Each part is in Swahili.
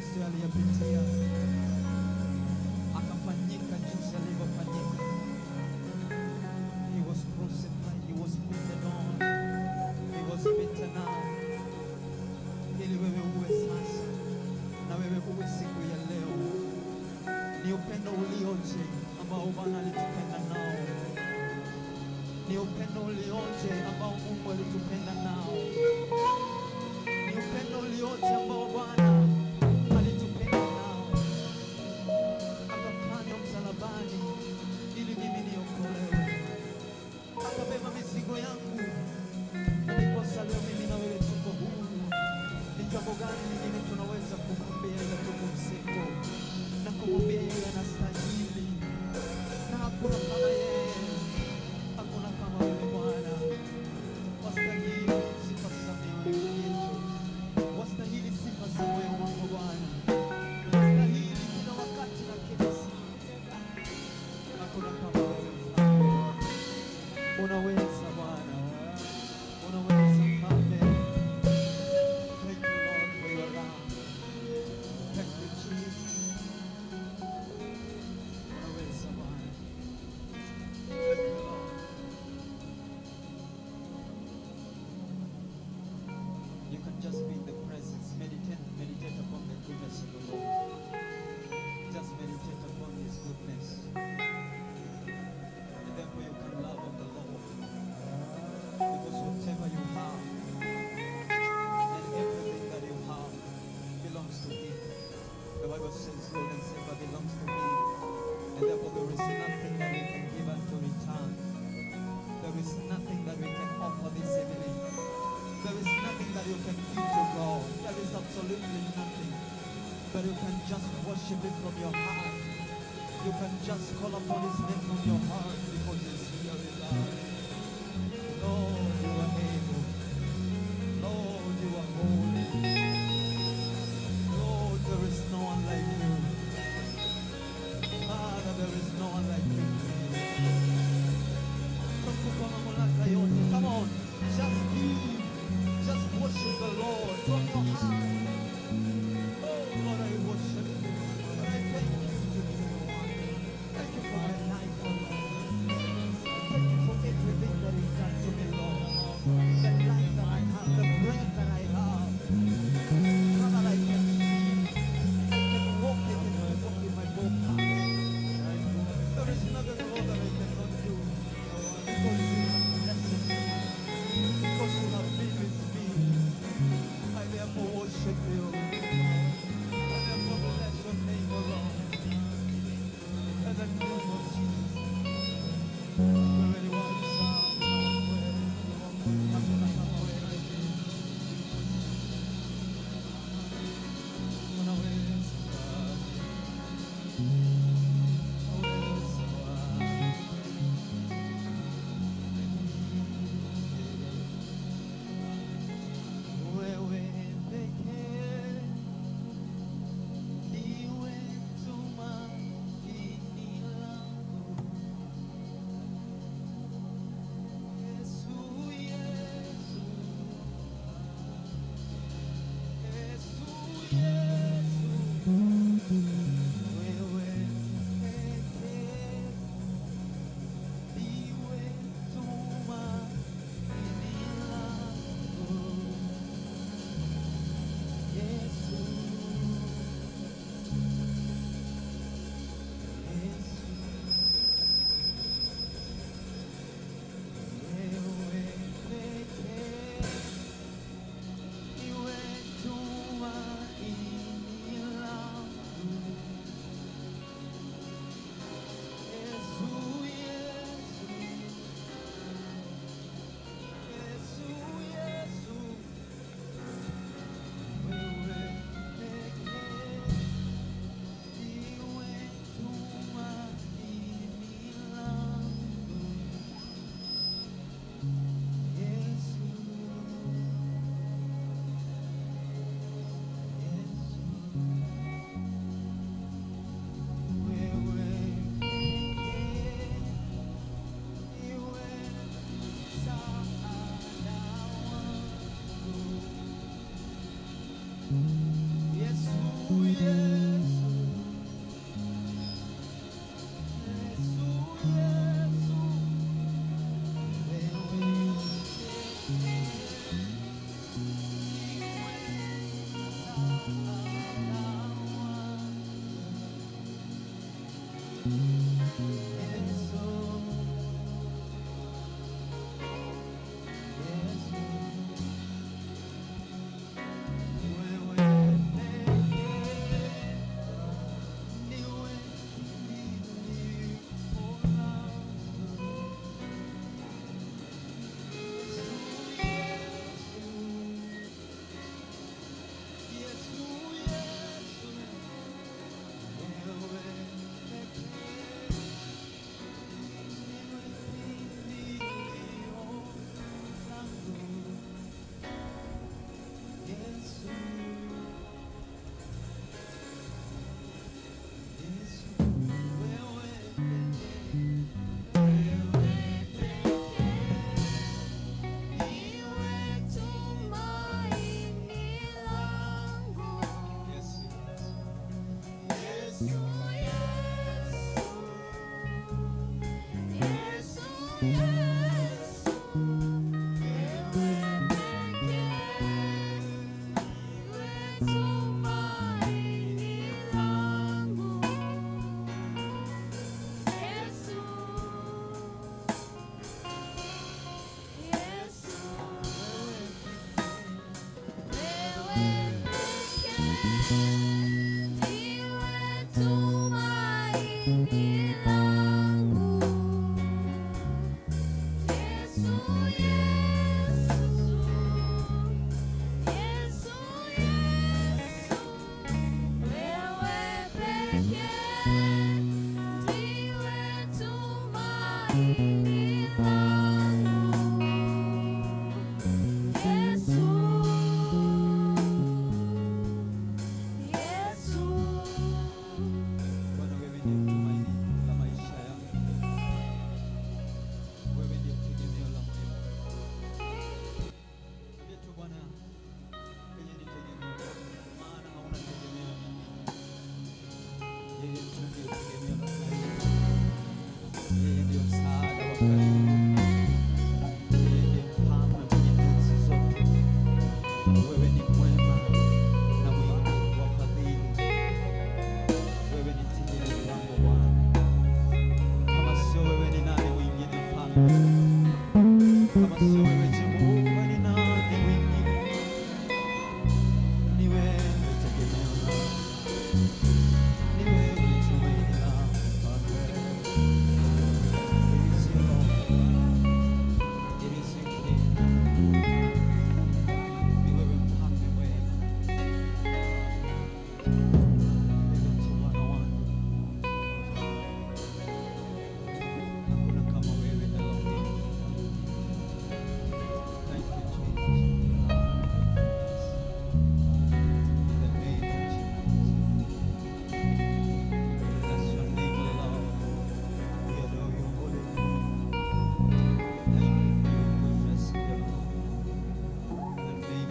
Kristo aliyapitia, akafanyika jinsi alivyofanyika. He was crucified, he was put on, he was beaten up, ili wewe uwe sasa na wewe uwe siku ya leo. Ni upendo ulioje ambao Bwana alitupenda nao, ni upendo ulioje ambao Mungu alitupenda nao, ni upendo ulioje ambao Bwana alitupenda nao, akafanywa msalabani ili mimi niokolewe, akabeba mizigo yangu, na ndiposa leo mimi na wewe tuko huru. Ni jambo gani lingine tunaweza kumwambia ila tukumsifu na kumwambia yeye anastahili, na hakuna kama yeye, hakuna kama wewe Bwana. Wastahili sifa za mioyo yetu, wastahili sifa za moyo wangu Bwana, wastahili kila wakati na kila siku. Hakuna kama wewe Mfalme, unaweza Bwana, unaweza Mfalme. Thank you, Lord, for your love. Thank you, Jesus. Unaweza Bwana. Thank you, Lord. You can just be in the presence. Meditate, meditate upon the goodness of the Lord. Just meditate upon His goodness. And therefore you can love on the Lord. Because whatever you have, and everything that you have belongs to Him. The Bible says, Lord and Savior belongs to me. And therefore there is nothing that we can give unto return. There is nothing that we can offer this evening. There is nothing that you can give to God. There is absolutely nothing. But you can just worship Him from your heart. You can just call upon His name from your heart because He's here with us. Lord, you are able. Lord, you are holy. Lord, there is no one like you. Father, there is no one like you. Tukufu na mamlaka yote. Come on, just give. Just worship the Lord from your heart. Oh, Lord, I worship you. Lord, I thank you today. Thank you for my life, oh Lord. Thank you for everything that you've done to me, Lord. The life that I have, the breath that I have. Father, I can see. I can walk in it, I walk in my both paths. There is nothing, Lord, that I cannot do. Because you have blessed me. Because you have been with me. I therefore worship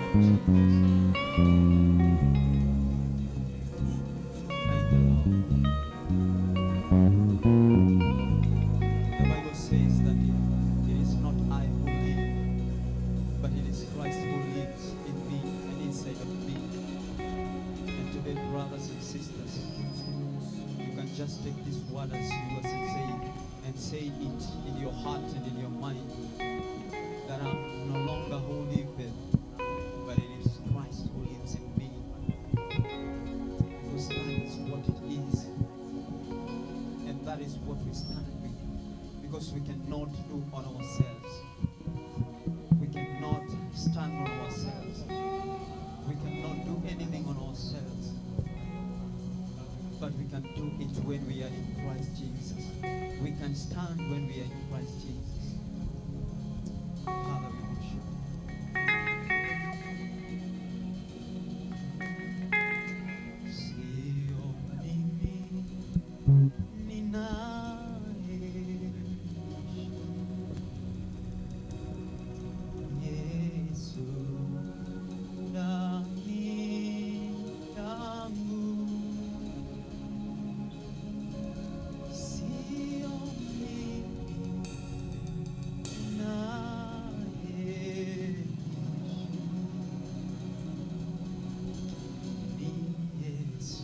Thank you, Lord. The Bible says that it, it is not I who live, but it is Christ who lives in me and inside of me. And today, brothers and sisters, you can just take this word as yours and say, and say it in your heart and in your mind that I'm no longer who liveth, but it is Christ who lives in me. Because that is what it is. And that is what we stand with. Because we cannot do on ourselves. We cannot stand on ourselves. We cannot do anything on ourselves. But we can do it when we are in Christ Jesus. We can stand when we are in Christ Jesus. Father, we worship you. Sio mimi ninayeishi, Yesu ndani yangu. Sio mimi ninayeishi, ni Yesu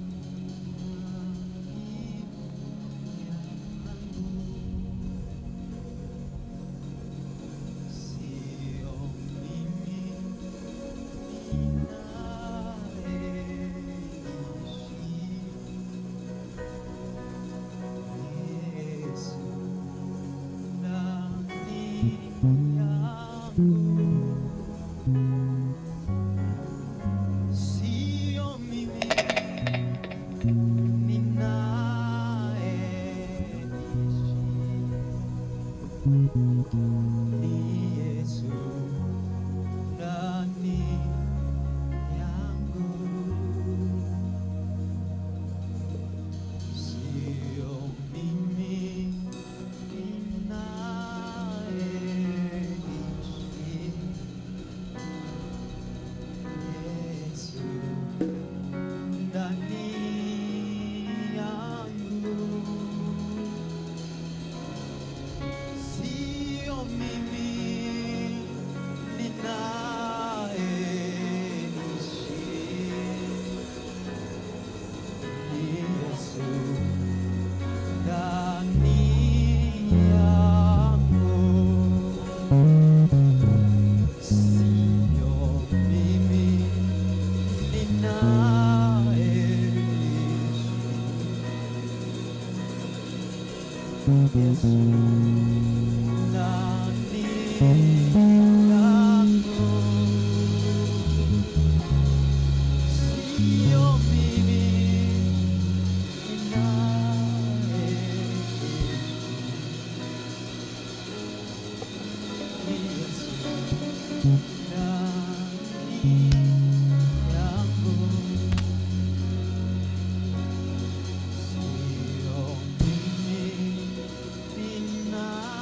Sio mimi ni Yesu ndani yangu, sio mimi ninayeishi, Yesu ndani yangu. Sio mimi ninayeishi, ni Yesu ndani yangu. Sio mimi ninayeishi, Yesu ndani yangu. Sio mimi ninayeishi, ni Yesu ndani yangu. Sio mimi ninayeishi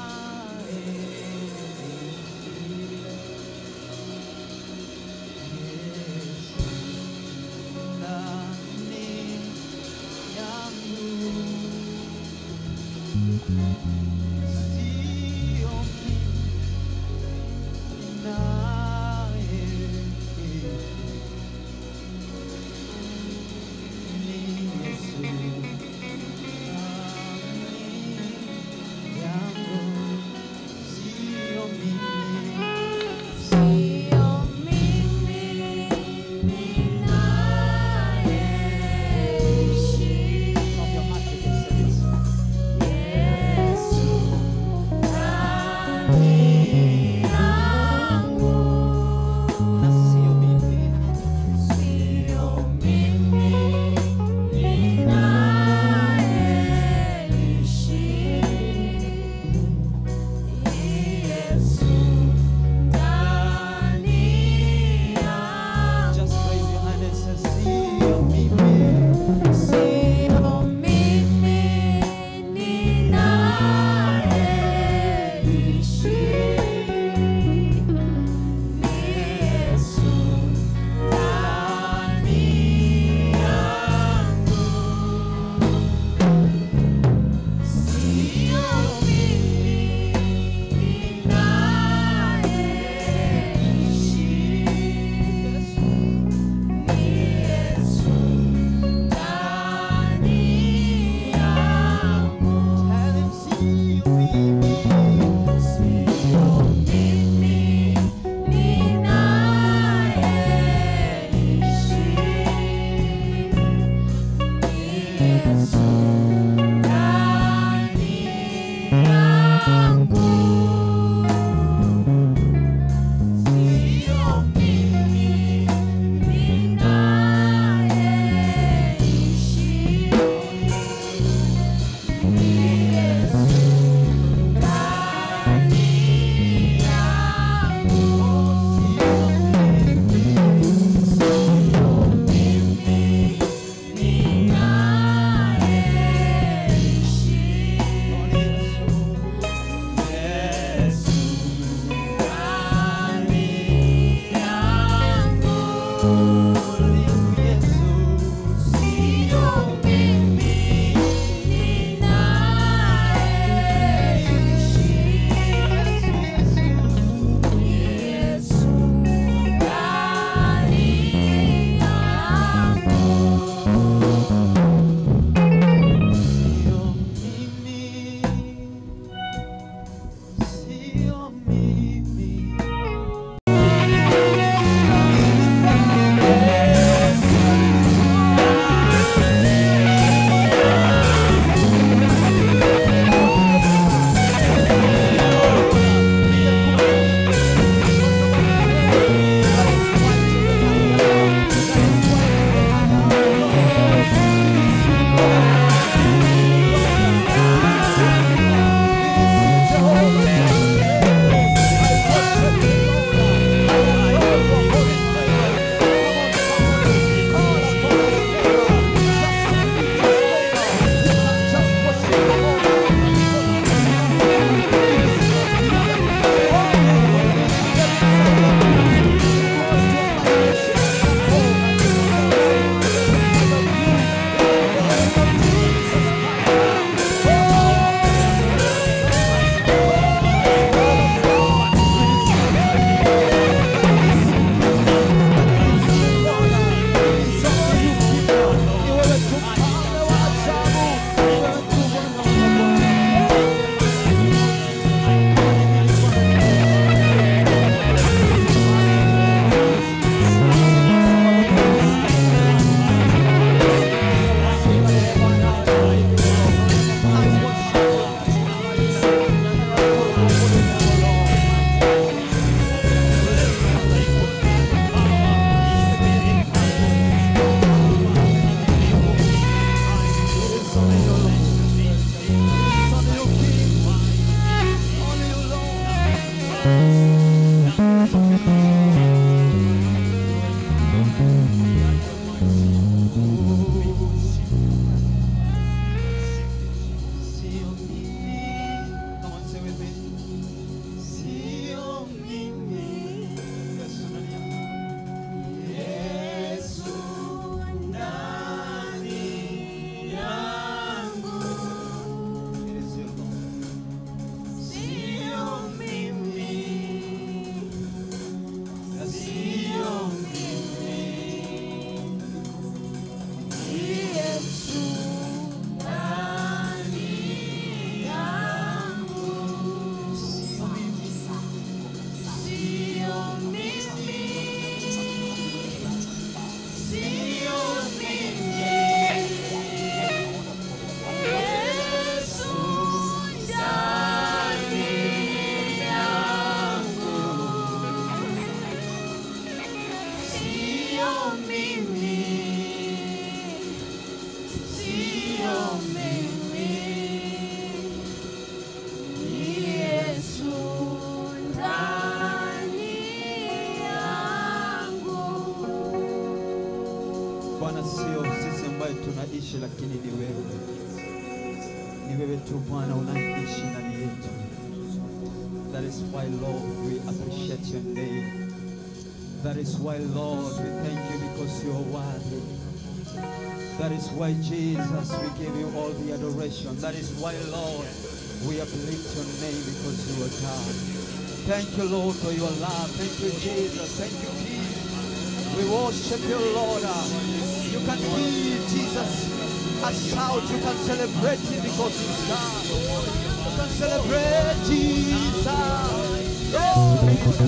Bwana, sio sisi ambaye tunaishi, lakini ni wewe. Ni wewe tu Bwana unaishi ndani yetu. That is why Lord we appreciate your name. That is why Lord we thank you because you are worthy. That is why Jesus we give you all the adoration. That is why Lord we uplift your name because you are God. Thank you Lord for your love. Thank you Jesus. Thank you Jesus. We worship you Lord. You can give Jesus a shout. You can celebrate him because he's God. You can celebrate Jesus. Oh,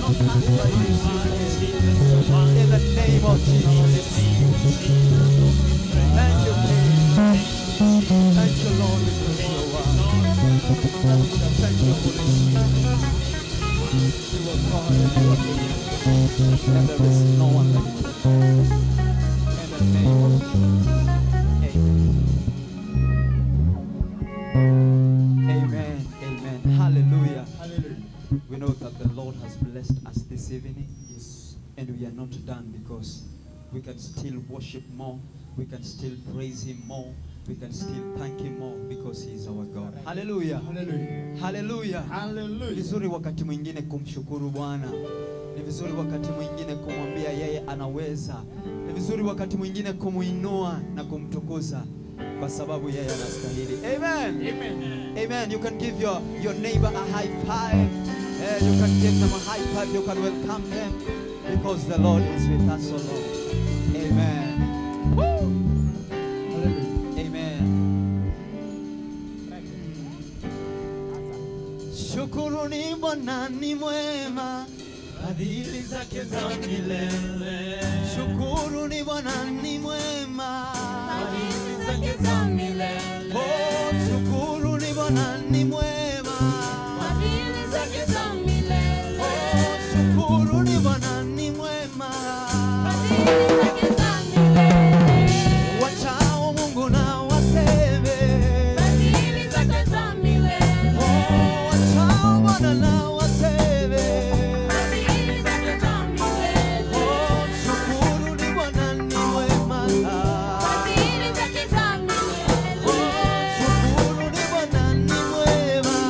in the name of Jesus. Thank you, King. Thank you, Lord, because you are worthy. Thank you, Holy Spirit. You are God and you are King. And there is no one like you. In the name of Jesus. Amen. Amen. Amen. Hallelujah. We know that the Lord has blessed us this evening. Yes. And we are not done because we can still worship more. We can still praise Him more. We can still thank Him more because He is our God. Hallelujah. Hallelujah. Hallelujah. Ni Hallelujah. vizuri wakati mwingine kumshukuru Bwana. Ni vizuri wakati mwingine kumwambia yeye anaweza. Ni vizuri wakati mwingine kumuinua na kumtukuza kwa sababu yeye anastahili. Amen. Amen. Amen. You can give your, your neighbor a high five. Eh, you can give them a high five. You can welcome them because the Lord is with us, O Lord. Amen. Woo. Hallelujah. Amen. Shukuruni Bwana ni mwema, Fadhili zake za milele. shukuruni Bwana ni mwema. Fadhili zake za milele. Oh, shukuruni Bwana ni mwema. Fadhili zake za milele. Oh, shukuruni Bwana ni mwema. Fadhili zake za milele. Wachao Mungu na waseme. Fadhili zake za milele. Oh, wachao Bwana na waseme. Fadhili zake za milele. Oh, shukuruni Bwana ni mwema. Fadhili zake za milele. Oh, shukuruni Bwana ni mwema.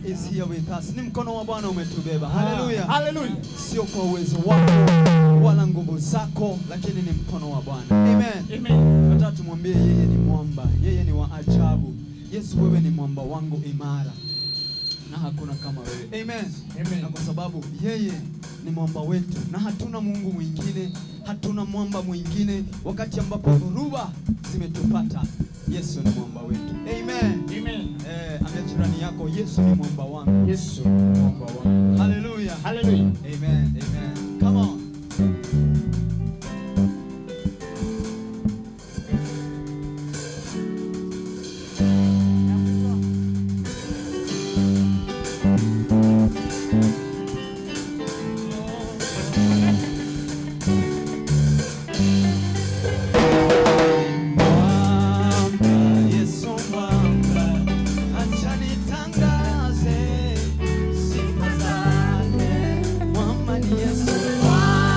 is here with us. Ni mkono wa Bwana umetubeba. Haleluya. Haleluya. Sio kwa uwezo wako wala nguvu zako, lakini ni mkono wa Bwana. Amen. Amen. Nataka tumwambie yeye ni mwamba, yeye ni wa ajabu. Yesu, wewe ni mwamba wangu imara na hakuna kama wewe. Amen. Amen. Na kwa sababu yeye ni mwamba wetu na hatuna Mungu mwingine, hatuna mwamba mwingine. Wakati ambapo dhoruba zimetupata, Yesu ni mwamba wetu. Amen. Amen. Eh, ambia jirani yako, Yesu ni mwamba wangu. Yesu Mungu wangu. Hallelujah. Haleluya. Amen. Amen. Come on. Mwamba, Yesu mwamba, acha nitangaze sifa zake. Mwamba ni Yesu.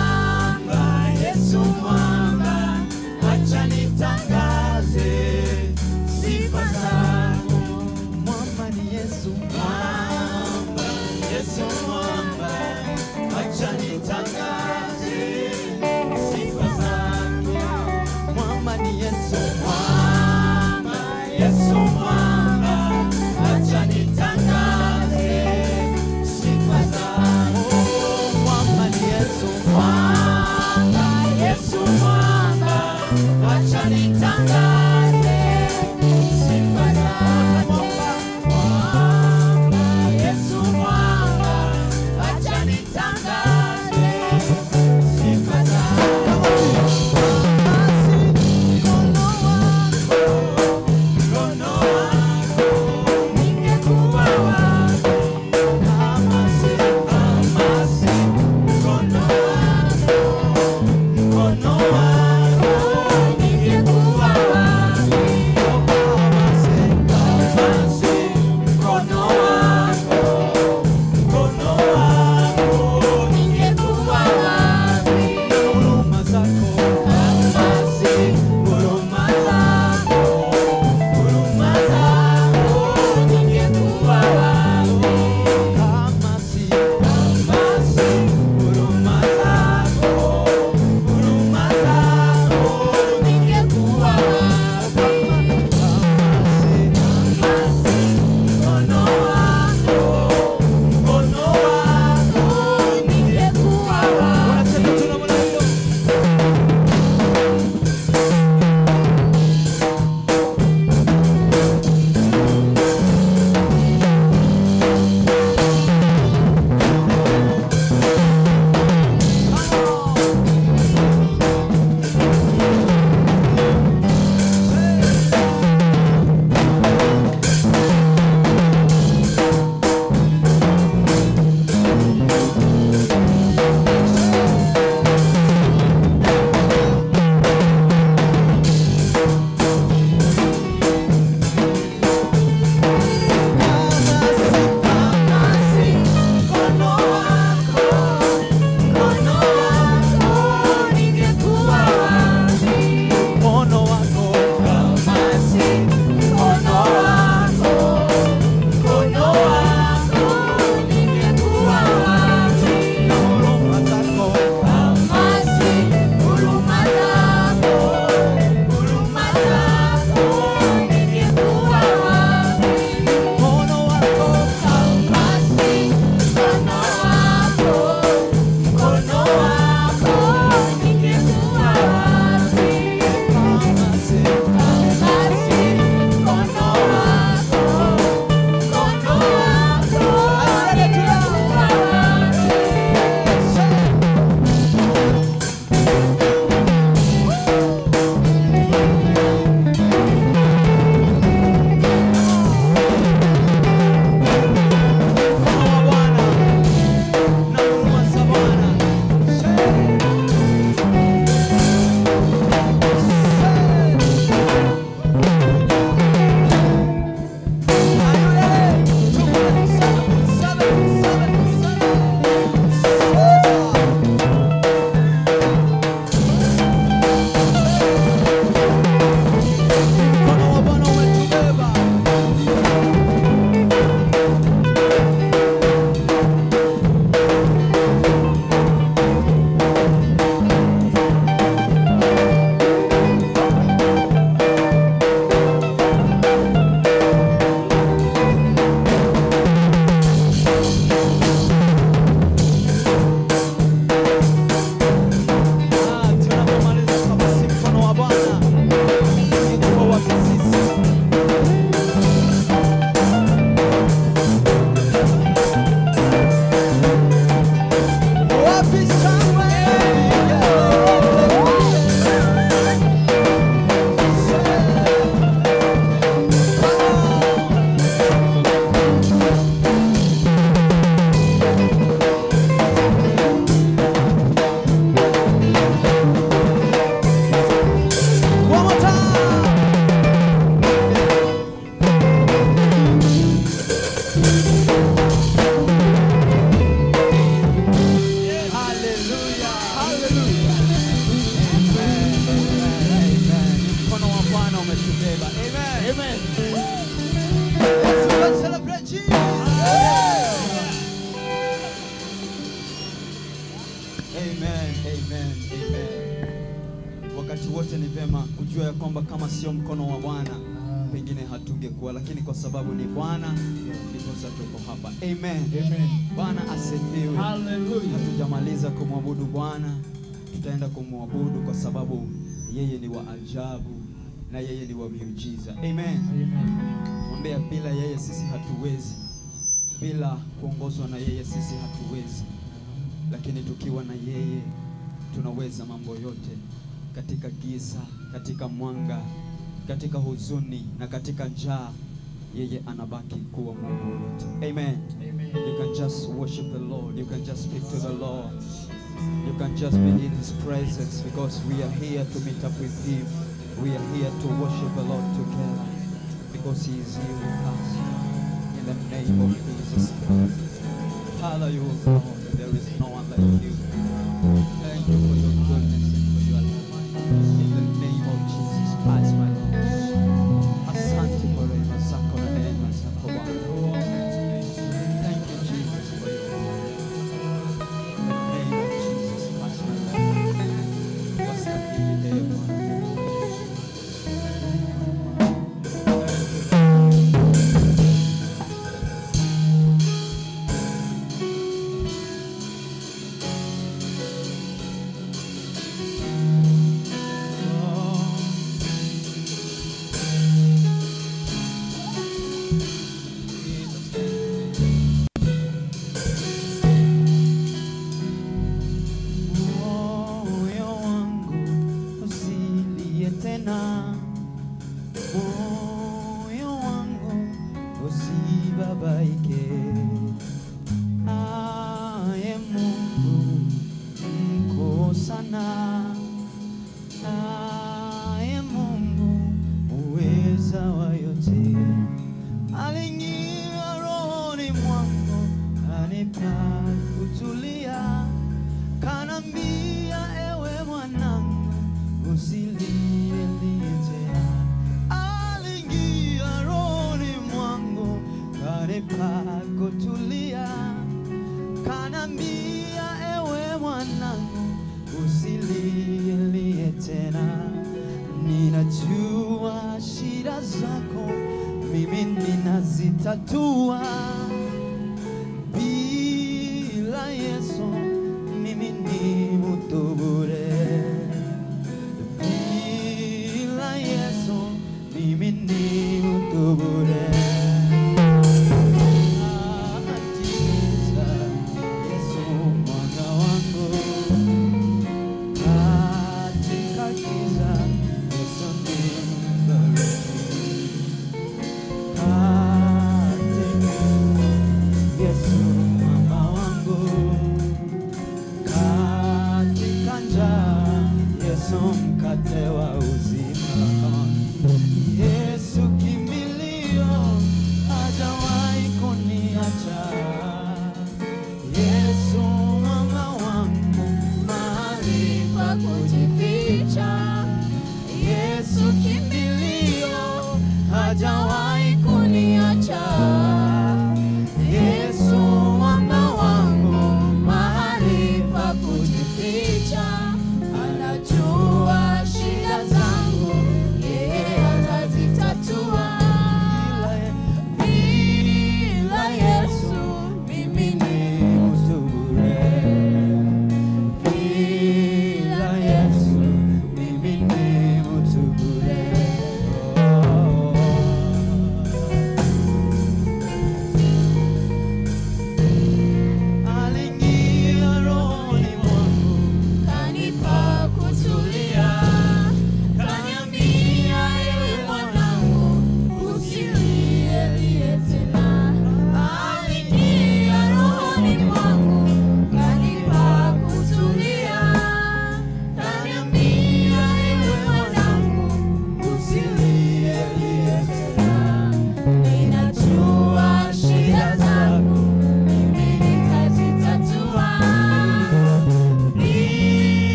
wakati wote ni vema kujua ya kwamba kama sio mkono wa Bwana pengine hatungekuwa, lakini kwa sababu ni Bwana ndiposa tuko hapa. Amen. Amen. Bwana asifiwe. Hallelujah. Hatujamaliza kumwabudu Bwana, tutaenda kumwabudu kwa sababu yeye ni wa ajabu na yeye ni wa miujiza. Amen. Amen. Mwambia bila yeye sisi hatuwezi, bila kuongozwa na yeye sisi hatuwezi, lakini tukiwa na yeye tunaweza mambo yote, katika giza, katika mwanga, katika huzuni na katika njaa, yeye anabaki kuwa Mungu wetu. Amen. Amen. You can just worship the Lord. You can just speak to the Lord. You can just be in His presence because we are here to meet up with Him. We are here to worship the Lord together because He is here with us. In the name of Jesus Christ. Father, you are God. There is no one like you. Thank you for your goodness and for your love. In the name of Jesus Christ, my Lord. Asante kwa rehema zako na neema zako Bwana. Thank you, Jesus, for your love. In the name of Jesus Christ, my Lord. Wastahili ee Bwana. Moyo wangu usilie tena, moyo wangu usibabaike. Aye Mungu mkuu sana, aye Mungu uweza wa yote, aliingia rohoni mwangu anipa kutulia kanambia ewe mwanangu usilie tena aliingia rohoni mwangu kanipa kutulia kanambia ewe mwanangu usilie tena ninajua shida zako mimi ninazitatua bila Yesu mimi ni mtu bure. Bila Yesu mimi ni mtu bure. Katika Yesu mwanga wangu, katika giza Yesu ni mbariki. Katika Yesu mwamba wangu, katika njaa Yesu mkate wa uzima. Yesu kimbilio, hajawahi kuniacha. Yesu mwamba wangu, mahali pa kujificha. Yesu kimbilio, hajawahi kuniacha. Yesu mwamba wangu, mahali pa kujificha. Anajua shida zangu, yeye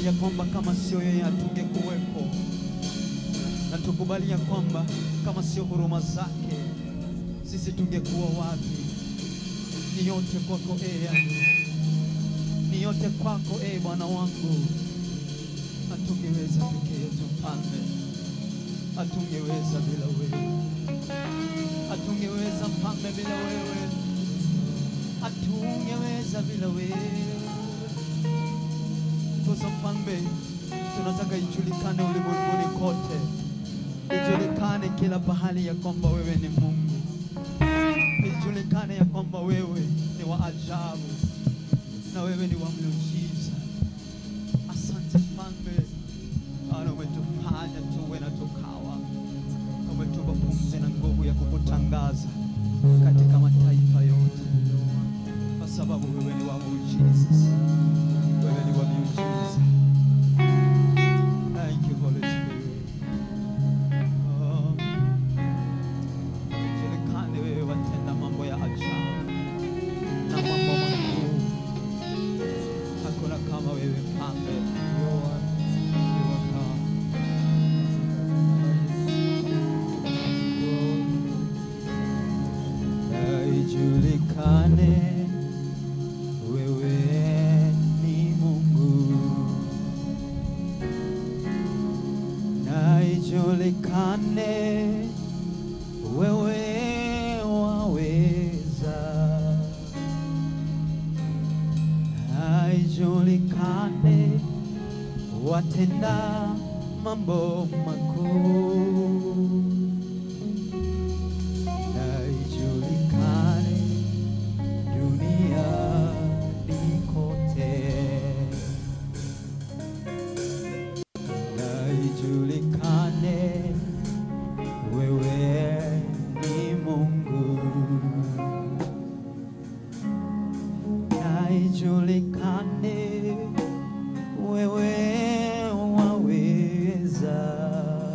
tukubali ya kwamba kama sio yeye hatungekuwepo, na tukubali ya kwamba kama sio huruma zake sisi tungekuwa wapi? Ni yote kwako e Yesu, ni yote kwako e Bwana wangu. Hatungeweza peke yetu Mfalme, hatungeweza bila wewe, hatungeweza Mfalme bila wewe, hatungeweza bila wewe. Sasa Mfalme, tunataka ijulikane ulimwenguni kote, ijulikane kila pahali ya kwamba wewe ni Mungu, ijulikane ya kwamba wewe ni wa ajabu na wewe ni wa miujiza. Asante Mfalme, Bwana umetufanya tuwe na tukawa, umetupa pumzi na nguvu ya kukutangaza katika mataifa yote, kwa sababu wewe ni wa muujiza, wewe ni wa miujiza. Thank you Holy Spirit. Oh, julikane wewe watenda mambo ya ajabu na mambo makuu. Hakuna kama wewe Mfalme. You are God. Na ijulikane wewe ni Mungu, na ijulikane wewe waweza, na ijulikane watenda mambo makuu na ijulikane duniani kote, na ijulikane wewe ni Mungu, na ijulikane wewe waweza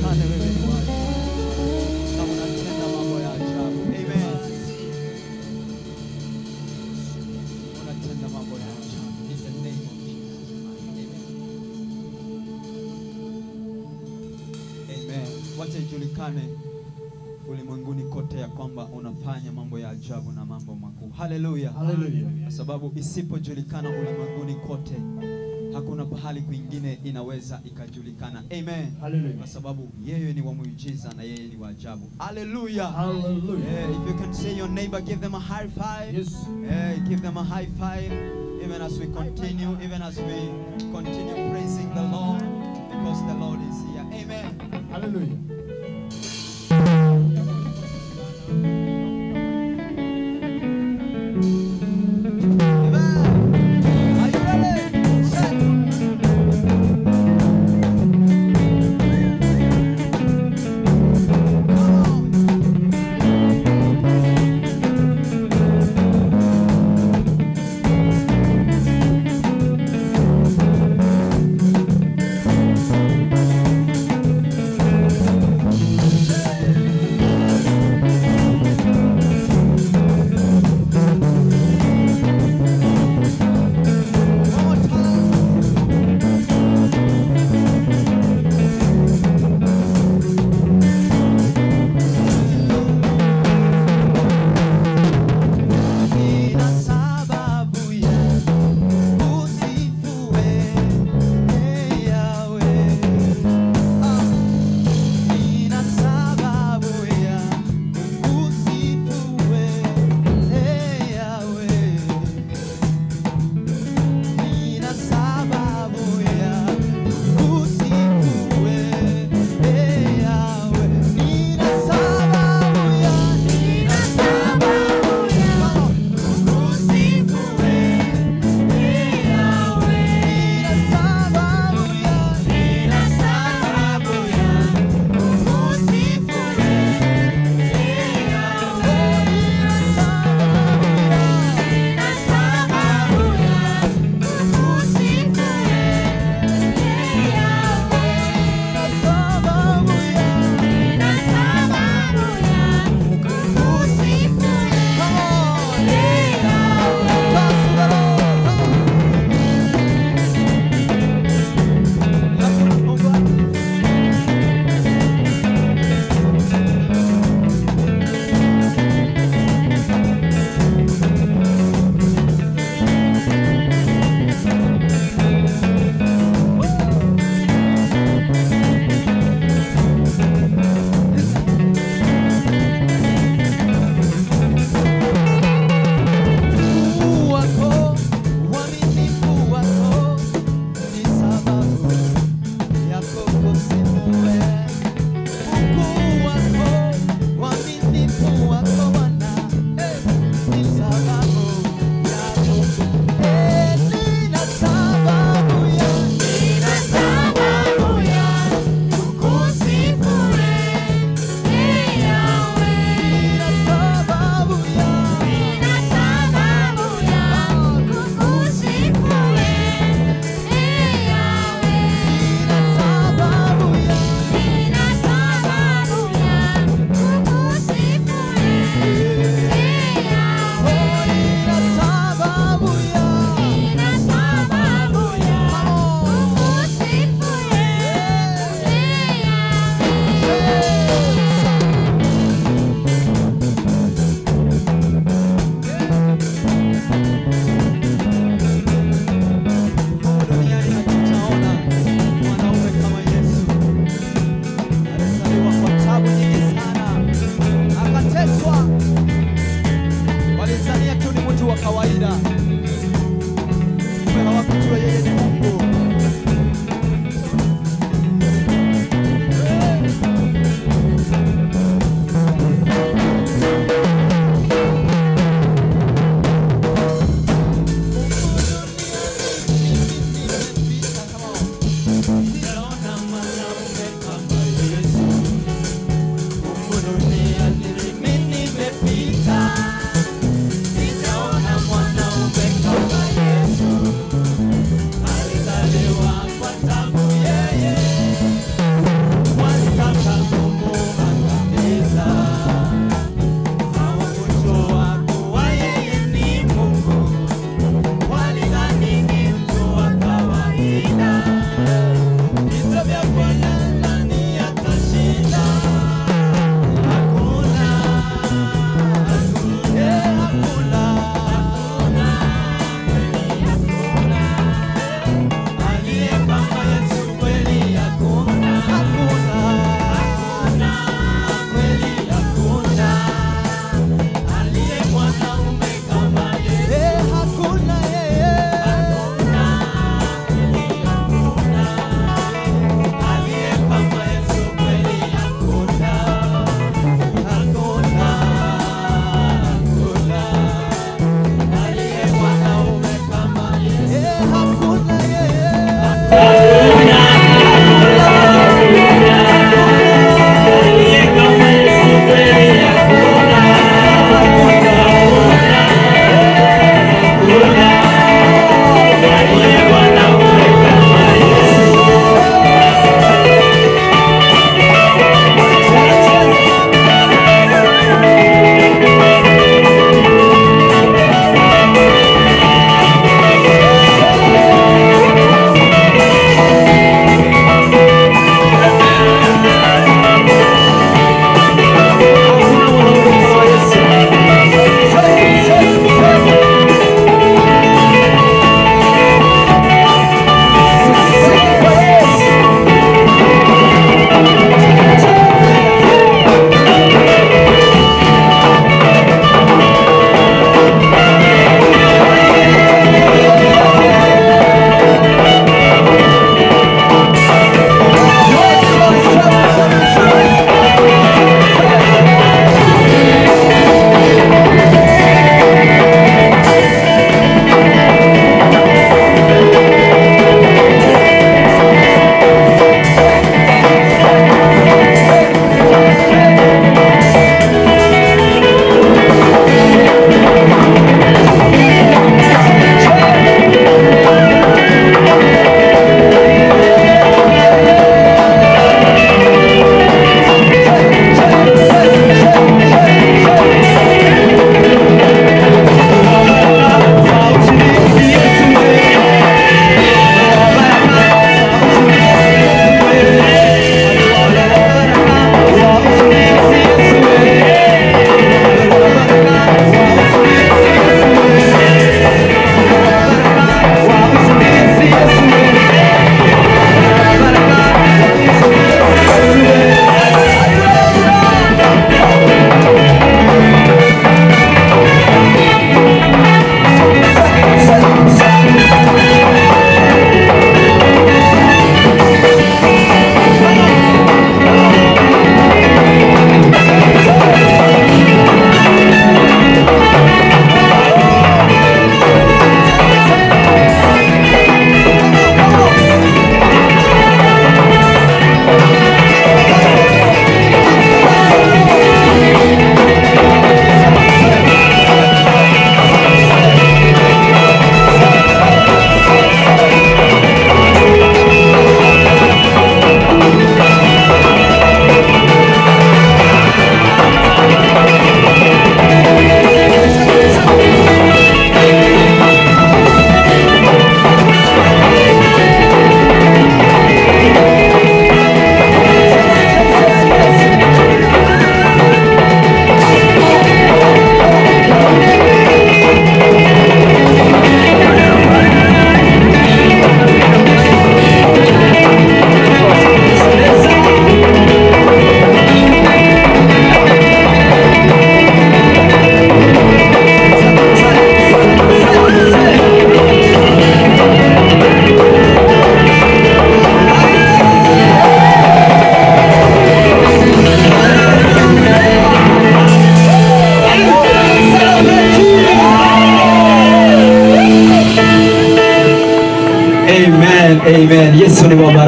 ujulikane wewe ni wa ajabu na unatenda mambo ya ajabu. Amen. Unatenda mambo ya ajabu. In the name of Jesus. Amen. Amen. Wacha ijulikane ulimwenguni kote ya kwamba unafanya mambo ya ajabu na mambo makuu. Haleluya. Hallelujah. Kwa sababu isipojulikana ulimwenguni kote, hakuna pahali kwingine inaweza ikajulikana. Amen. Hallelujah. Kwa sababu yeye ni wa muujiza na yeye ni wa ajabu. Hallelujah. Hallelujah. Yeah, if you can say your neighbor, give them a high five. Yes. Yeah, give them a high five. Even as we continue, even as we continue praising the Lord, because the Lord is here. Amen. Hallelujah. Amen. Are you ready? Set. Come on.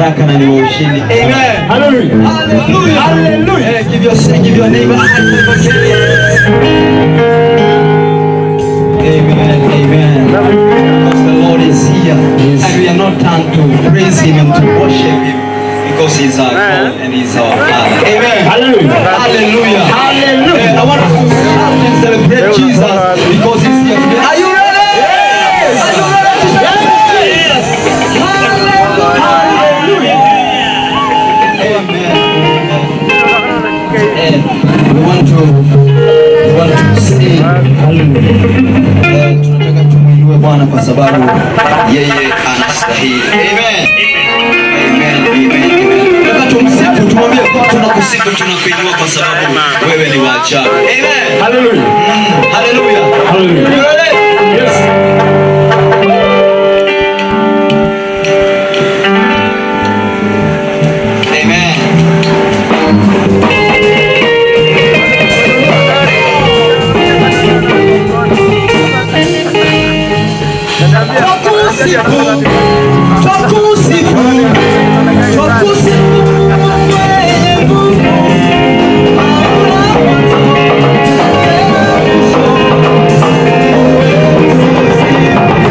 baraka na ni wa ushindi. Amen. Hallelujah. Hallelujah. Hallelujah. Eh, give your give your neighbor a hand for Amen. Amen. Because the Lord is here. And we are not done to praise Him and to worship Him. Because He's our God and He's our Father. Amen. Hallelujah. Hallelujah. Hallelujah. Eh, I want us to shout and celebrate Jesus because He's here today. Are you ready? Are you ready to celebrate Jesus? Hallelujah. Amen. Eh, we want to we want to sing. Eh, tunataka tumwinue Bwana kwa sababu yeye anastahili. Amen. Amen. Amen. Amen. Nataka tumsifu, tumwambie kwa tunakusifu, tunakuinua kwa sababu wewe ni wa ajabu. Amen. Hallelujah. Hallelujah. Hallelujah. You ready? Yes. Amen. Twakusifu, twakusifu, twakusifu wewe Mungu. Maula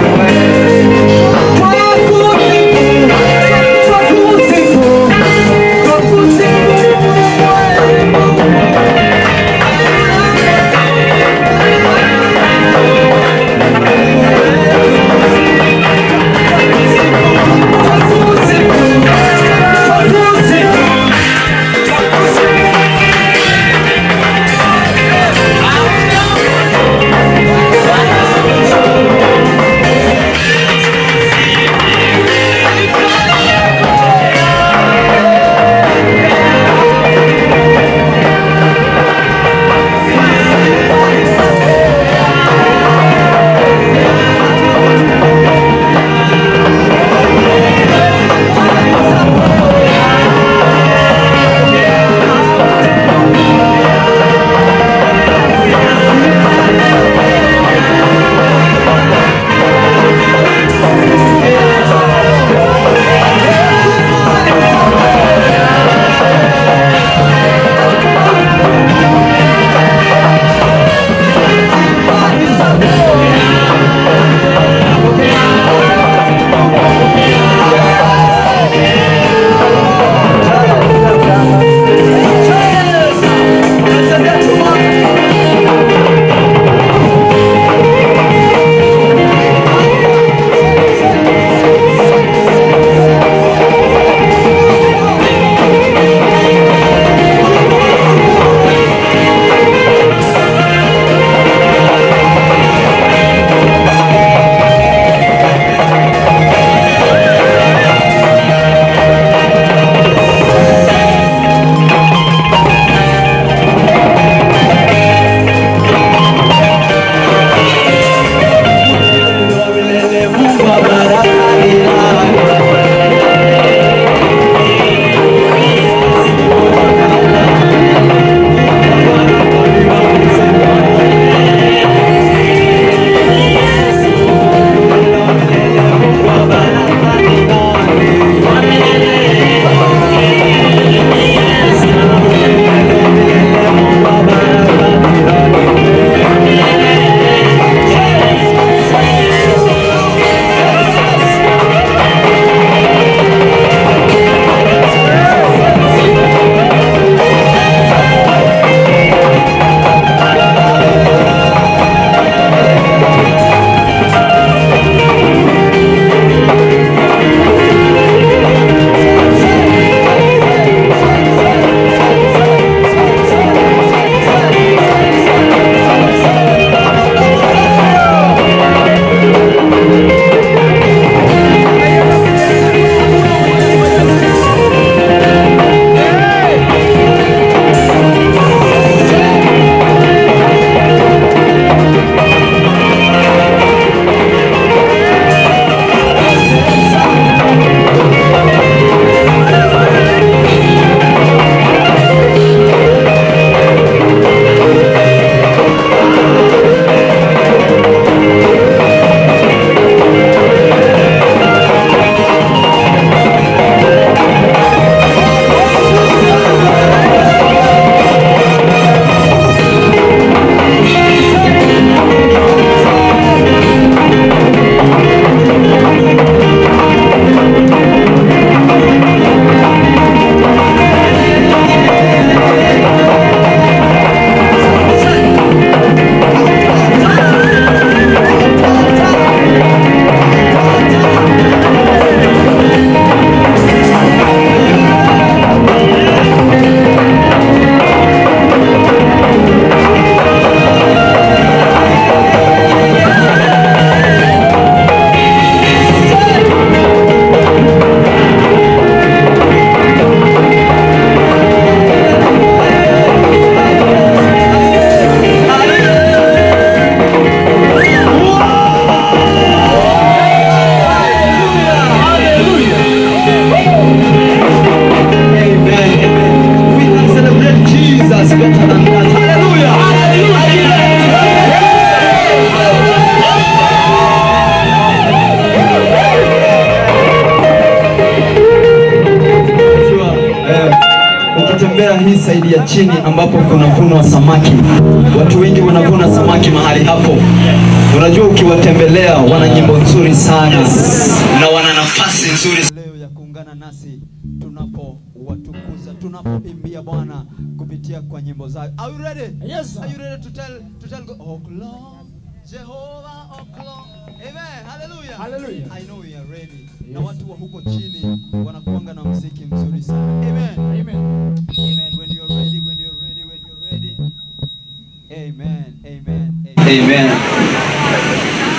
ukitembea hii saidi ya chini ambapo kunavunwa samaki, watu wengi wanavuna samaki mahali hapo. Unajua, ukiwatembelea wana nyimbo nzuri sana na wana nafasi nzuri leo ya kuungana nasi tunapowatukuza, tunapoimbia Bwana kupitia kwa nyimbo zao. Are you ready? Yes, sir. Are you ready to tell to tell God, oh Lord, Jehovah, oh Lord. Amen. Hallelujah. Hallelujah. I know we are ready. Na watu wa huko chini wanakuanga na muziki mzuri sana. Amen. Amen. Amen. When you're ready, when you're ready, when you're ready. Amen. Amen. Amen. Amen.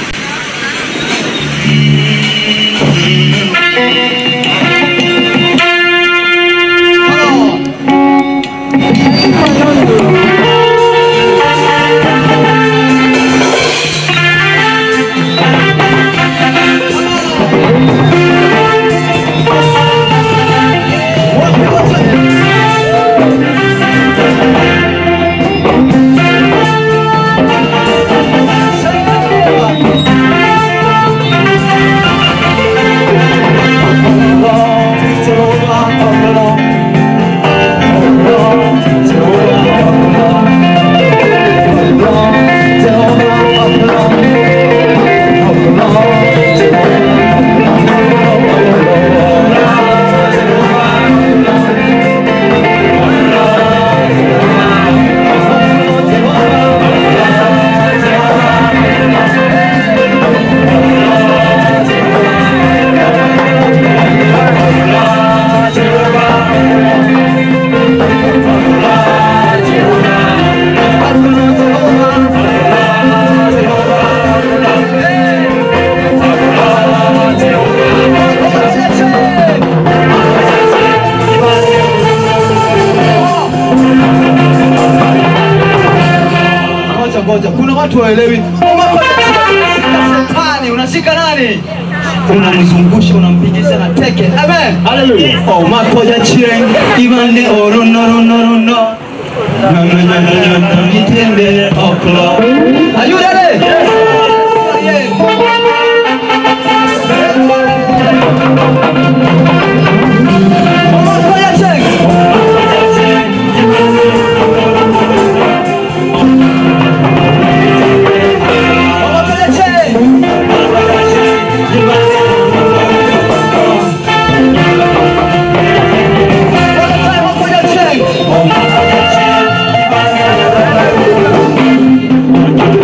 Ngoja ngoja, kuna watu waelewi. Shetani unashika nani? Unamzungusha, unampigisha na teke. Amen. Hallelujah. Oh, makoja chieng ibande oro no no no no no. No no no no no no nitende oklo. Are you ready? Yes. Oh, makoja chieng. Oh, makoja chieng. One time, makoja chieng.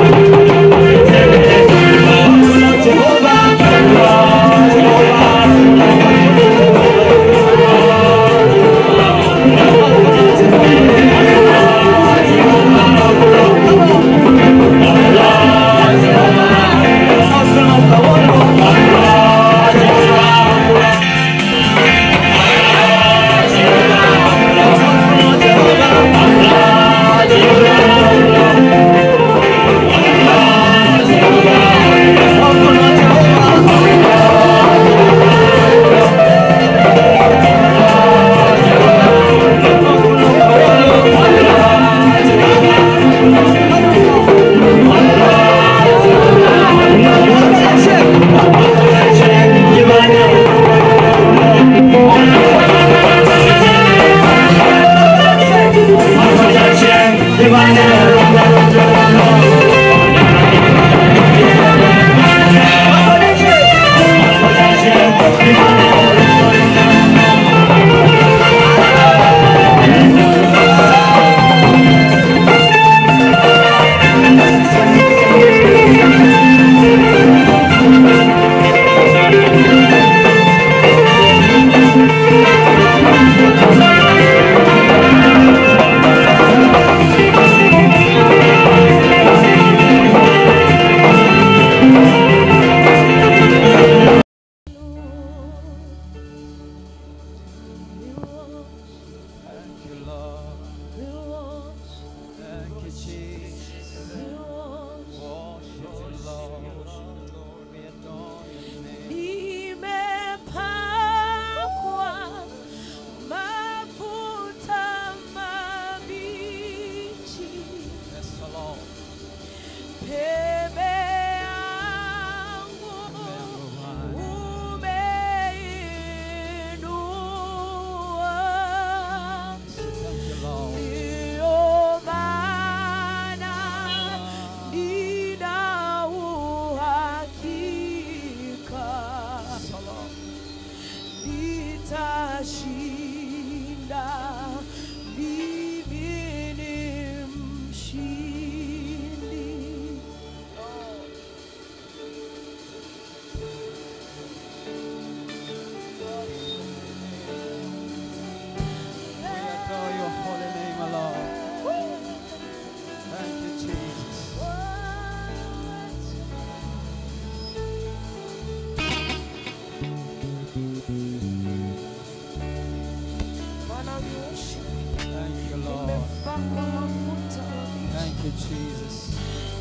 you, Jesus.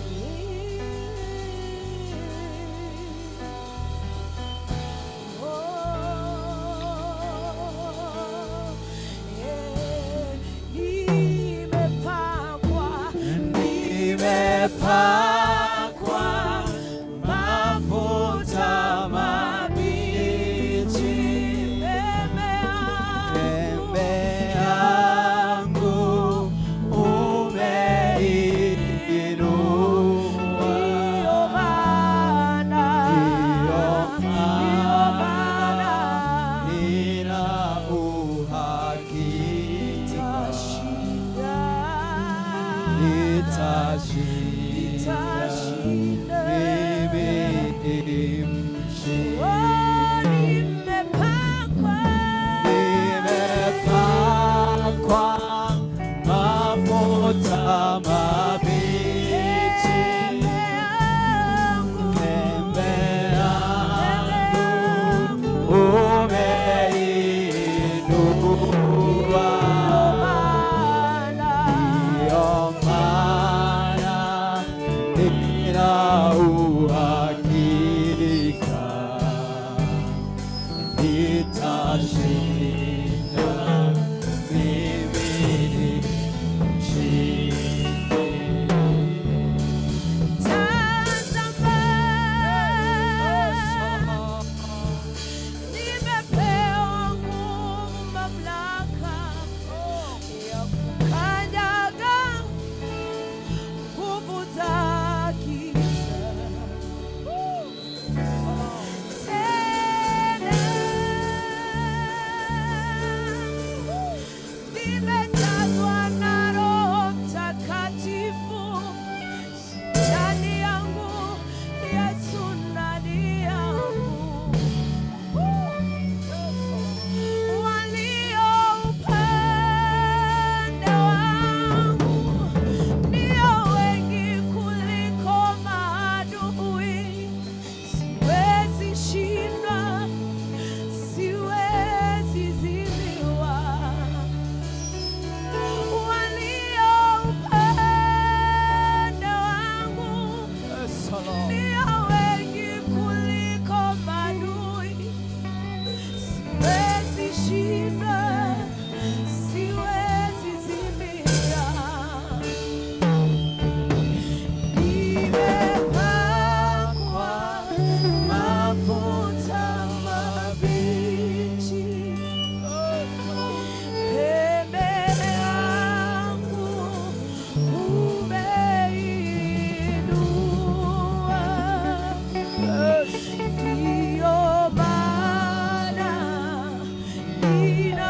Nimepakwa mafuta mabichi, pembe yangu umeinua. Nina uhakika nitashinda. Mimi ni mshindi. Nimepakwa mafuta mabichi, pembe yangu umeinua. Ndiyo maana nina uhakika nitashinda. Mimi ni mshindi. Nimepewa nguvu, mamlaka ya kukanyaga nguvu za giza. Tena nimejazwa na Roho Mtakatifu ndani yangu, Yesu ndani yangu walio upande wangu ndio wengi kuliko maadui. Siwezi shindwa, siwezi zidiwa. Walio upande wangu ndio wengi kuliko maadui. Siwezi shinda, siwezi zimia. Nimepakwa mafuta mabichi, pembe yangu umeinua. Ndiyo maana nina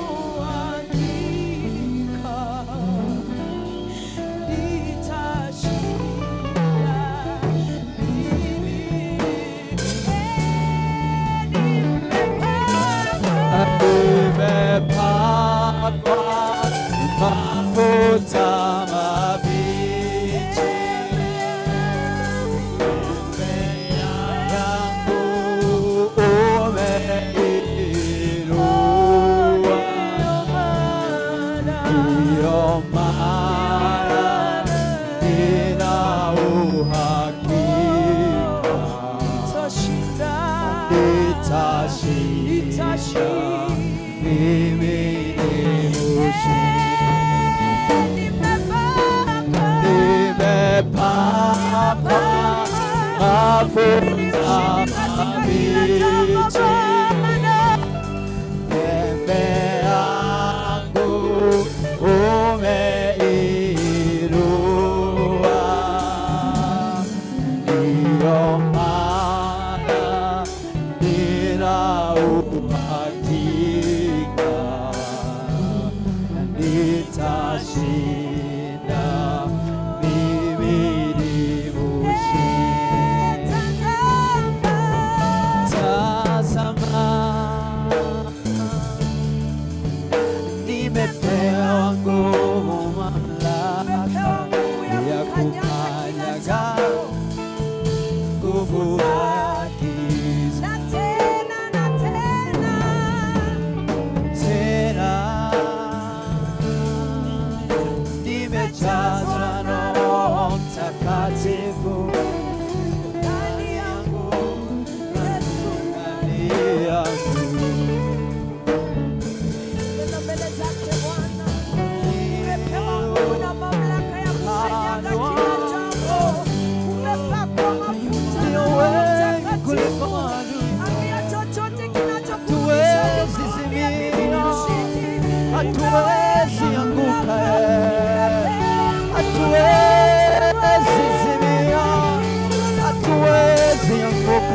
uhakika nitashinda mimi. Nimepakwa mafuta mabichi, pembe yangu umeinua. Ndiyo maana nina uhakika nitashinda. Mimi ni mshindi. Nimepakwa mafuta mabichi, pembe yangu umeinua. Ndiyo maana nina uhakika nitashinda. Mimi ni mshindi. Tazama, nimepewa nguvu, mamlaka ya kukanyaga nguvu za giza. tena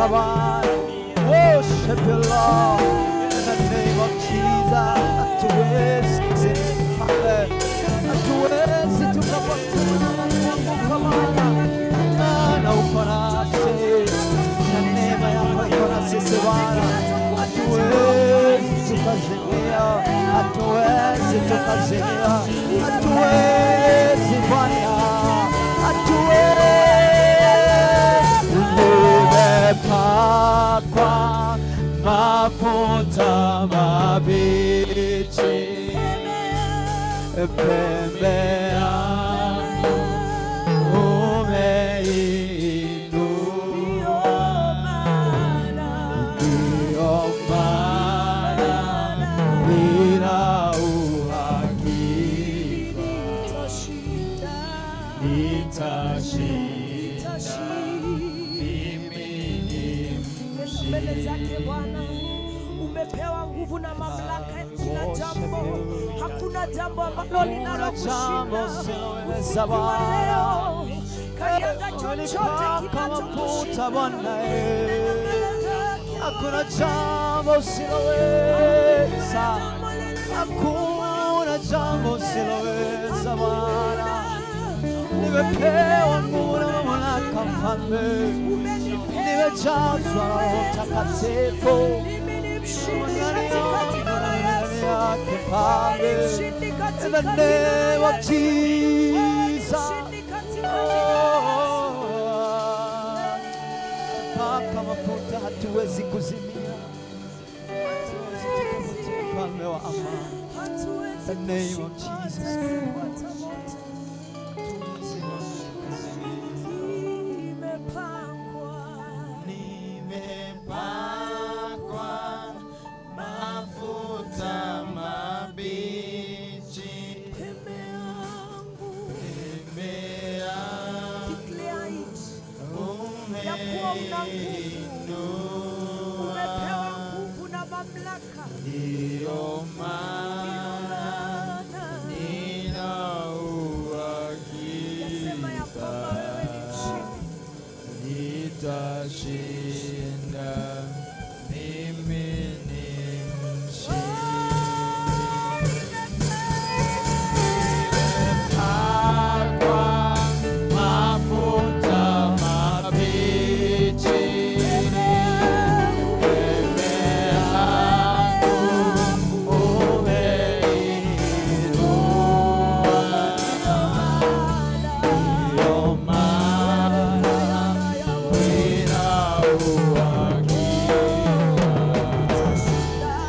Kabaya. Worship you, Lord. In the name of Jesus. Hatuwezi Father. Hatuwezi tukapoteza Mungu Kabaya. Maana uko nasi. Na neema yako iko na sisi Bwana. Hatuwezi tukazimia. Hatuwezi tukazimia. Hatuwezi Bwana. Hatuwezi. Nimepakwa mafuta mabichi pembe yangu umeinua Ndiyo maana nina uhakika nitashinda. Mimi ni mbele zake Bwana. Umepewa nguvu na mamlaka ya kila jambo, hakuna jambo ambalo linalokushinda. usiloweza Usiku wa Bwana. leo, kanyaga chochote Umenipaka mafuta kinachokushinda. Bwana, eh. hakuna jambo usiloweza, hakuna jambo usiloweza Bwana. Nimepewa nguvu na mamlaka mfalme, nimejazwa na Roho Mtakatifu. Mimi ni mshindi Ndani katika yangu jina na la ndani Yesu. yake Wewe Baba. ni mshindi In katika the jina name la of Yesu. Wewe ni Jesus. mshindi katika jina la Yesu. Paka mafuta hatuwezi kuzimia. Mfalme wa amani. Hatuwezi The name of kushindwa Jesus. hata siku moja. Nimepakwa. Nimepakwa mafuta mabichi. Pembe yangu. Nimea Declare it. Ya kuwa una nguvu. Umepewa nguvu na mamlaka. Ndiyo Ndio maana maana nina Yasema ya kwamba uhakika wewe ni mshindi. nitashinda. Mimi ni mshindi. Nimepakwa mafuta mabichi. Pembe yangu umeinua. Ndiyo maana nina uhakika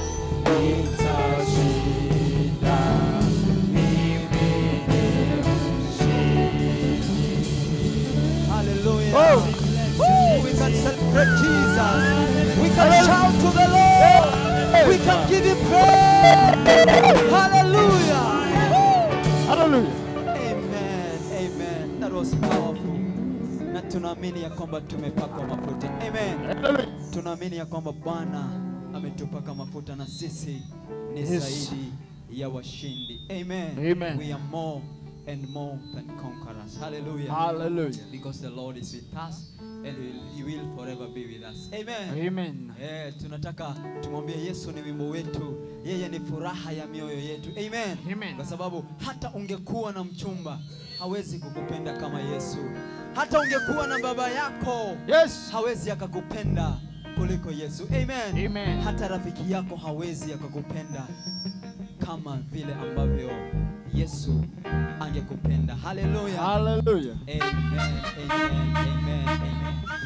nitashinda. Mimi ni mshindi. Hallelujah. We can celebrate Jesus. We can shout to the Lord. We can give him praise. Hallelujah. Hallelujah. Amen. Amen. That was powerful. Na tunaamini ya kwamba tumepakwa mafuta. Amen. Hallelujah. Tunaamini ya kwamba Bwana ametupaka mafuta na sisi ni Yes. zaidi ya washindi. Amen. Amen. We are more and more than conquerors. Hallelujah. Hallelujah. Because the Lord is with us and he will, he will forever be with us. Amen. Amen. Eh, tunataka tumwambie Yesu ni wimbo wetu, yeye ni furaha ya mioyo yetu. Amen. Amen. Kwa sababu hata ungekuwa na mchumba hawezi kukupenda kama Yesu. Hata ungekuwa na baba yako Yes. hawezi akakupenda kuliko Yesu. Amen. Amen. Hata rafiki yako hawezi akakupenda kama vile ambavyo Yesu angekupenda. Haleluya. Hallelujah. Amen. Amen. Amen. Amen.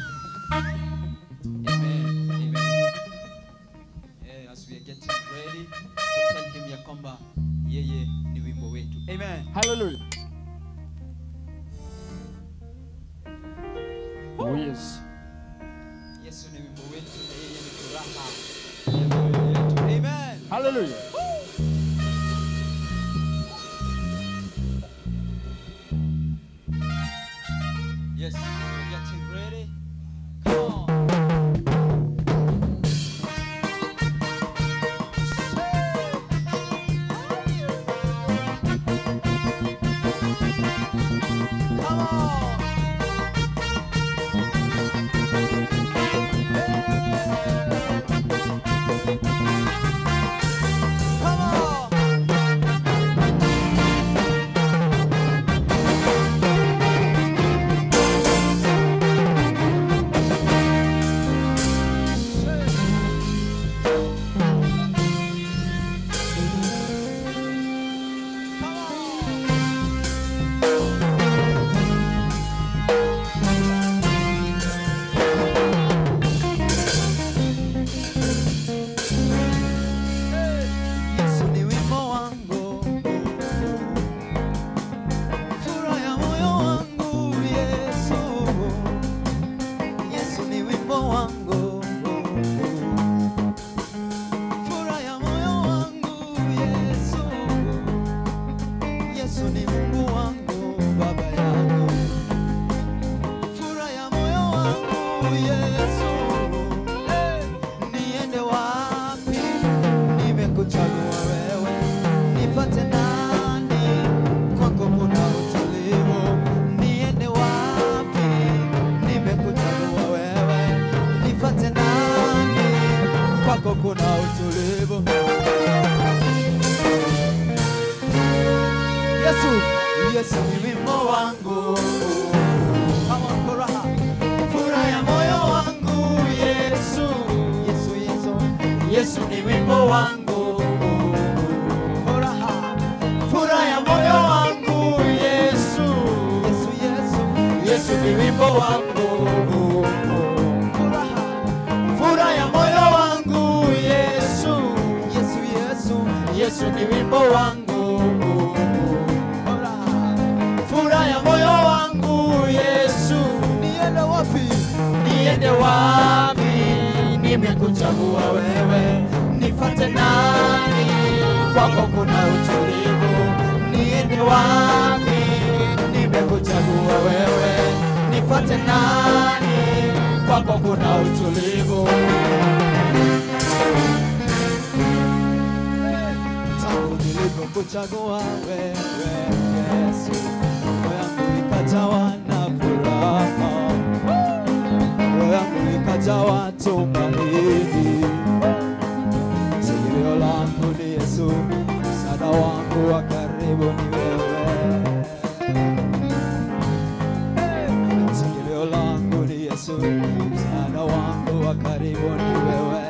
Amen. Amen. Eh, as we are getting ready to tell him ya kwamba yeye ni wimbo wetu. Amen. Hallelujah. Oh yes. Yesu ni wimbo wetu na yeye ni furaha ya mioyo yetu. Amen. Hallelujah. Yes, we're getting ready. Come on. Come on. ni Mungu wangu, baba yangu, furaha ya moyo wangu Yesu. Eh, niende wapi? Nimekuchagua wewe, nipate nani? Kwako kuna utulivu. Niende wapi? Nimekuchagua wewe, nipate nani? Kwako kuna utulivu. Yesu, Yesu ni wimbo wangu kama furaha, furaha ya moyo wangu Yesu, Yesu, Yesu, Yesu ni wimbo wangu furaha, furaha ya moyo wangu Yesu, Yesu, Yesu, Yesu ni wimbo wangu furaha, furaha ya moyo wangu Yesu, Yesu, Yesu, Yesu ni wimbo wangu furaha, furaha ya moyo wangu Yesu, niende wapi? Niende wapi? Nimekuchagua wewe, nifate nani? Kwako kuna utulivu. Niende wapi? Nimekuchagua wewe, nifate nani? Kwako kuna utulivu. tangu nilipokuchagua wewe Yesu, roho yangu ikajawa na furaha, roho yangu ikajawa tumaini. Tegemeo langu ni Yesu, msaada wangu wa karibu ni wewe. Tegemeo langu ni Yesu, msaada wangu wa karibu ni wewe.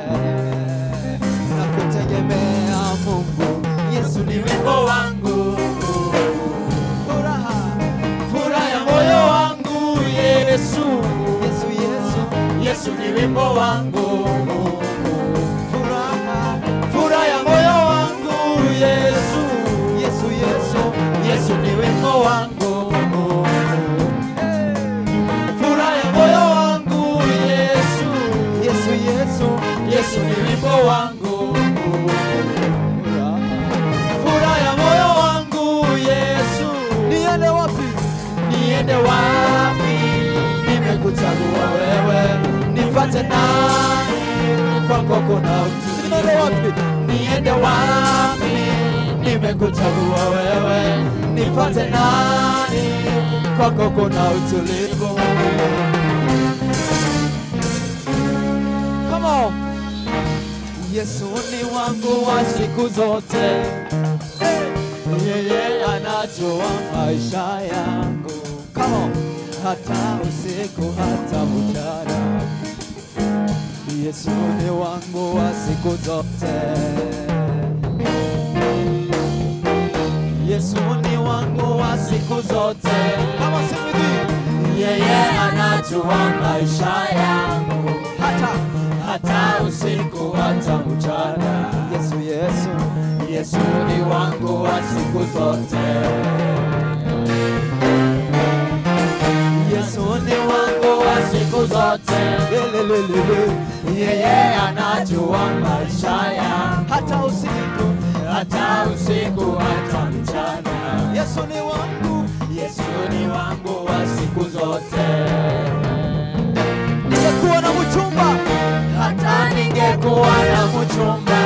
Nakutegemea Mungu, Yesu ni wimbo wangu, furaha, furaha ya moyo wangu Yesu, Yesu, Yesu, Yesu ni wimbo wangu, furaha, furaha ya moyo wangu Yesu, Yesu, Yesu, Yesu ni wimbo wangu furaha ya moyo wangu Yesu, Yesu, Yesu, Yesu ni wimbo wangu. Furaha ya moyo wangu Yesu, niende wapi? Niende wapi? Nimekuchagua wewe, nifate nani? Kwako kuna utulivu. Niende wapi? Niende wapi? Nimekuchagua wewe, nifate nani? Kwako kuna utulivu. Come on. Yesu ni wangu wa siku zote, yeye anajua maisha yangu. Come on. Hata usiku hata mchana, Yesu ni wangu wa siku zote. Yesu ni wangu wa siku zote. Kama simidi, yeye anajua maisha yangu hata hata usiku hata mchana. Yesu, Yesu, Yesu ni wangu wa siku zote. Yesu ni wangu wa siku zote. Lelelelele. Yeye anajua maisha yangu hata usiku hata usiku hata mchana. Yesu ni wangu, Yesu ni wangu wa siku zote. Ningekuwa na mchumba, hata ningekuwa na mchumba,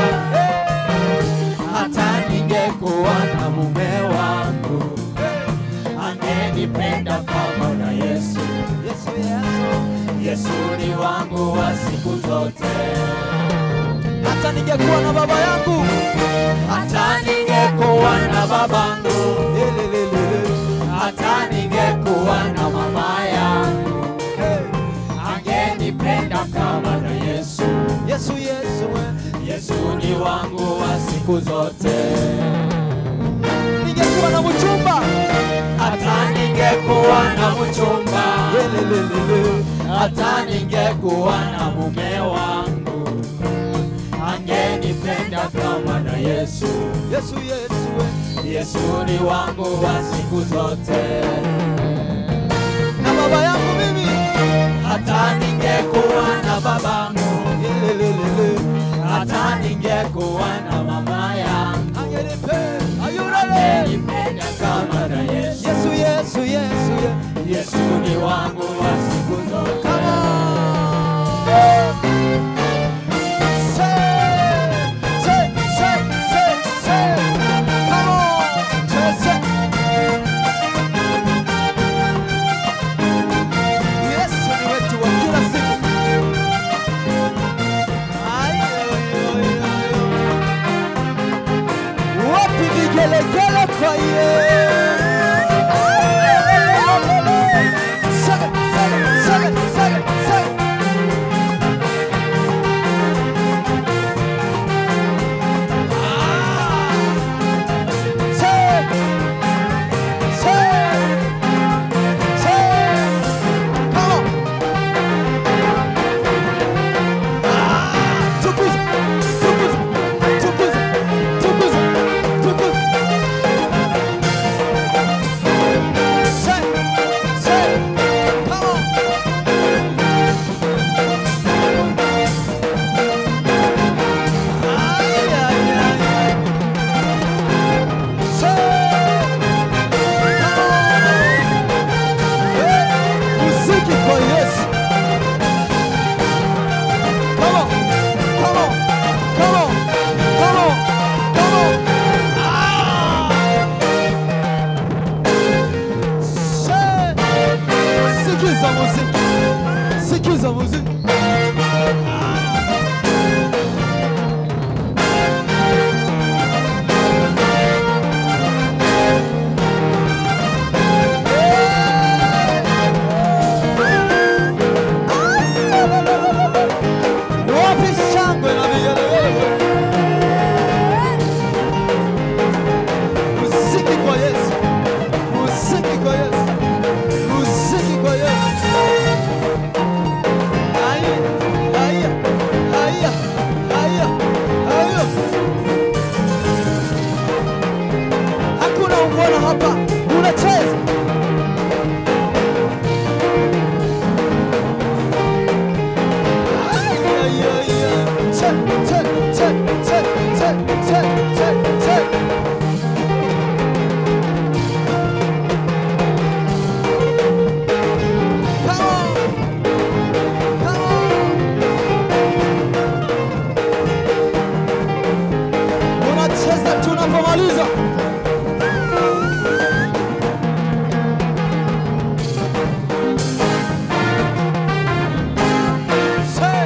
hata ningekuwa na mume wangu, angenipenda kama na Yesu. Yesu, Yesu, Yesu ni wangu wa siku zote hata ningekuwa na baba yangu, hata ningekuwa na babangu, Lelelelele. hata ningekuwa na mama yangu, angenipenda kama na Yesu. Yesu, Yesu, we. Yesu ni wangu wa siku zote. Ningekuwa na mchumba, hata ningekuwa na mchumba, Lelelelele. hata ningekuwa na mume wangu angenipenda kama na Yesu. Yesu, Yesu, we. Yesu ni wangu wa siku zote. Na baba yangu mimi, hata ningekuwa na babangu, Yelelelele. hata ningekuwa na mama yangu, angenipenda Are you ready? Nipenda kama na Yesu. Yesu, Yesu, Yesu, Yesu. Yesu ni wangu wa siku zote. Come on. Say, say, say, say, say. Come on. Say, say. Yesu ni wetu wa kila siku. Ay, ay, ay, ay. Wapi vigelegele kwa Yesu? Sing it, sing it, sing it, sing it, sing it. Ah. Sing it. Sing it. Sing it. Come on. Ah. Tukuza, tukuza, tukuza, tukuza, tukuza. Say, say, come on. Ay, ay, ay, ay. Say, come on. Hey, muziki kwa Yesu. Come on, come on, come on, come on, come on. Ah! Say, sikiza muziki, sikiza muziki. Wapi shangwe na vigelegele? Muziki kwa Yesu, muziki kwa Yesu, muziki kwa Yesu. Haya, haya, haya, haya, haya. Hakuna ungwana hapa, unacheza. Ay, ay, ay, ay. Che, che, che, che, che, che, che, che. Come on. Come on. Unacheza tunapomaliza. Say.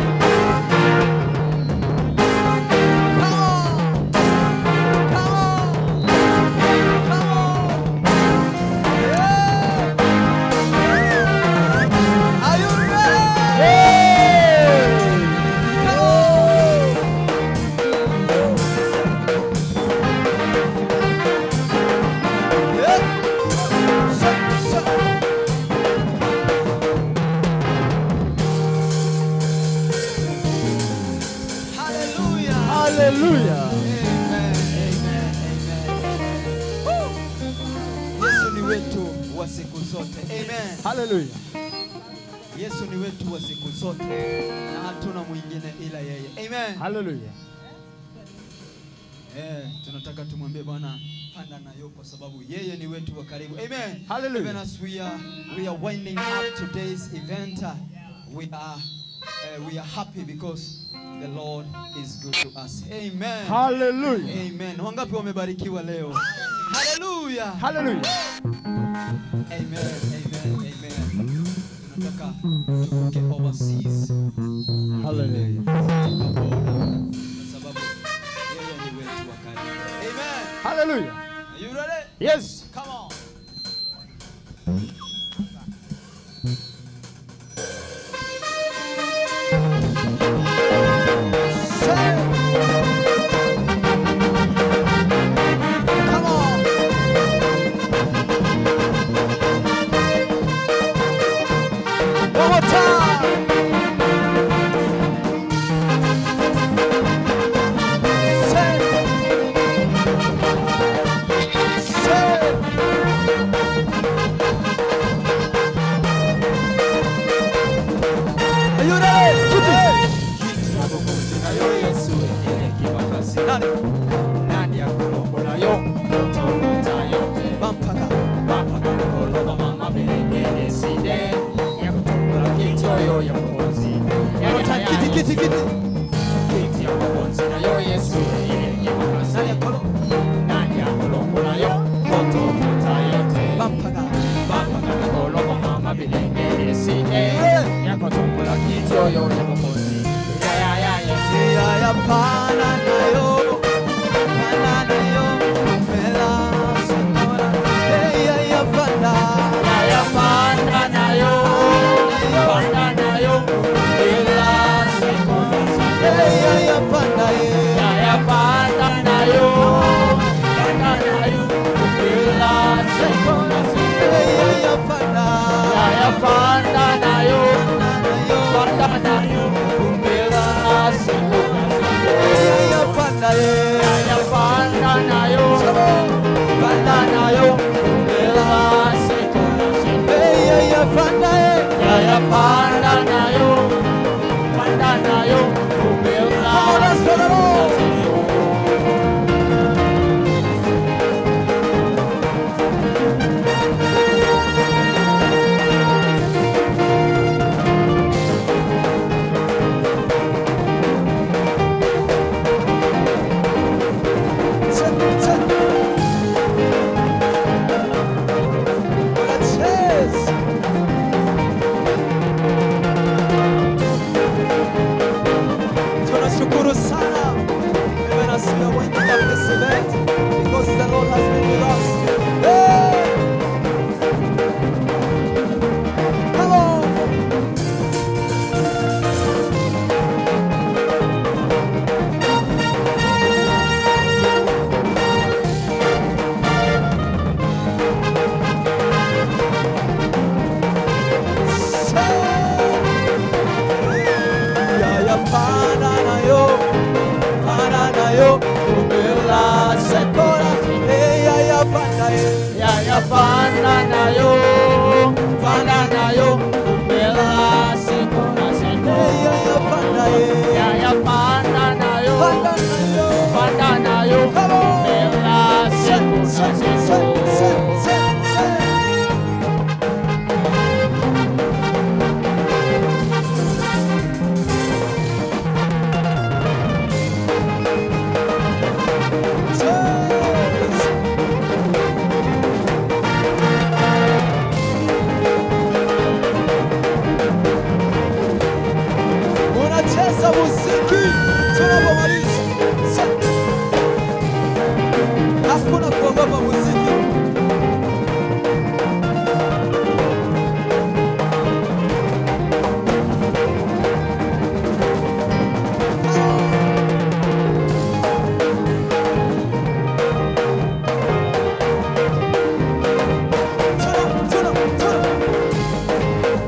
Come on. Come on. Come on. Yeah. Are you ready? Come on. Yeah. Say, say. Hallelujah. Hallelujah. Amen, amen, amen. Woo. Yesu ni wetu wa siku zote. Amen. Hallelujah. Yesu ni wetu wa siku zote na hatuna mwingine ila yeye. Amen. Hallelujah. Eh, tunataka tumwambie Bwana panda nayo kwa sababu yeye ni wetu wa karibu. Amen. Hallelujah. Even as we are we are winding up today's event, uh, we are uh, we are happy because the Lord is good to us. Amen. Hallelujah. Amen. Wangapi wamebarikiwa leo? Hallelujah. Hallelujah. Amen. Amen. Amen. Tunataka tuvuke overseas Hallelujah. katika boda kwa sababu yeye ni wetu wa karibu. Amen. Hallelujah. Are you ready? Yes. Come on. Come on. One more time. Say. Say. fananayo fananayo kumbela siku na siku yaya fananayo fananayo kumbela siku na siku unacheza muziki tunapomaliza. Sa- Hakuna kuogopa muziki. Tuna, tuna, tuna.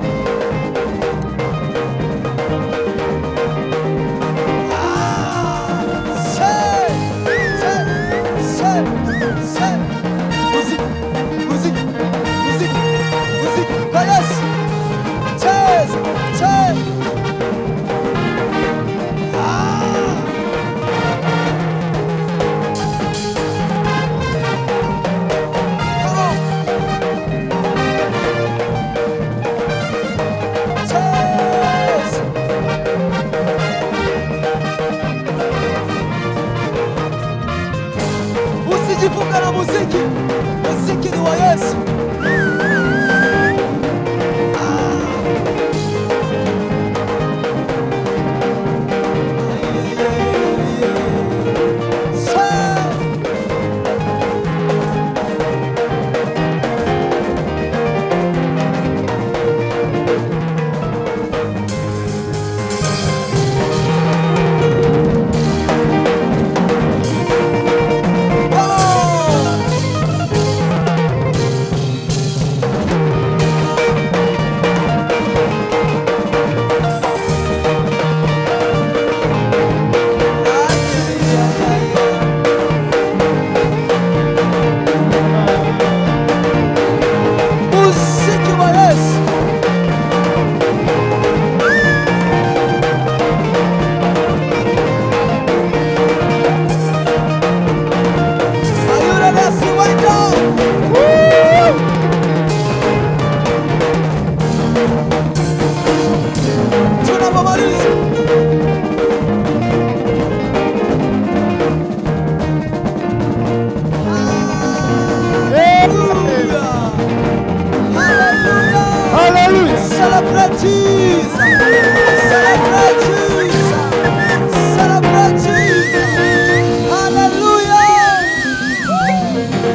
Usijifunga na muziki, muziki ni wa Yesu. Muziki wa Yesu. Are you ready to see my dog? Tunapomaliza. Hallelujah. Hallelujah. Hallelujah. Celebrate Jesus. Celebrate Jesus. Celebrate Jesus. Hallelujah.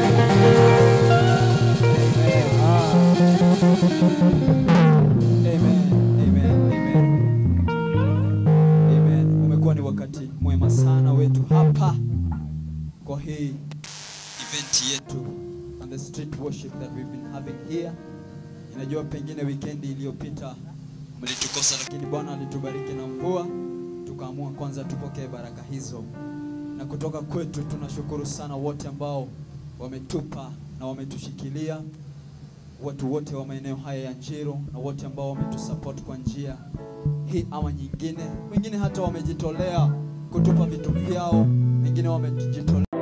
Amen. Amen. Amen. Amen. Umekuwa ni wakati mwema sana wetu hapa kwa hii event yetu and the street worship that we've been having here. Ninajua pengine wikendi iliyopita mlitukosa, lakini Bwana alitubariki na mvua, tukaamua kwanza tupokee baraka hizo, na kutoka kwetu tunashukuru sana wote ambao wametupa na wametushikilia, watu wote wa maeneo haya ya Njiro na wote ambao wametusupport kwa njia hii ama nyingine, wengine hata wamejitolea kutupa vitu vyao, wengine wamejitolea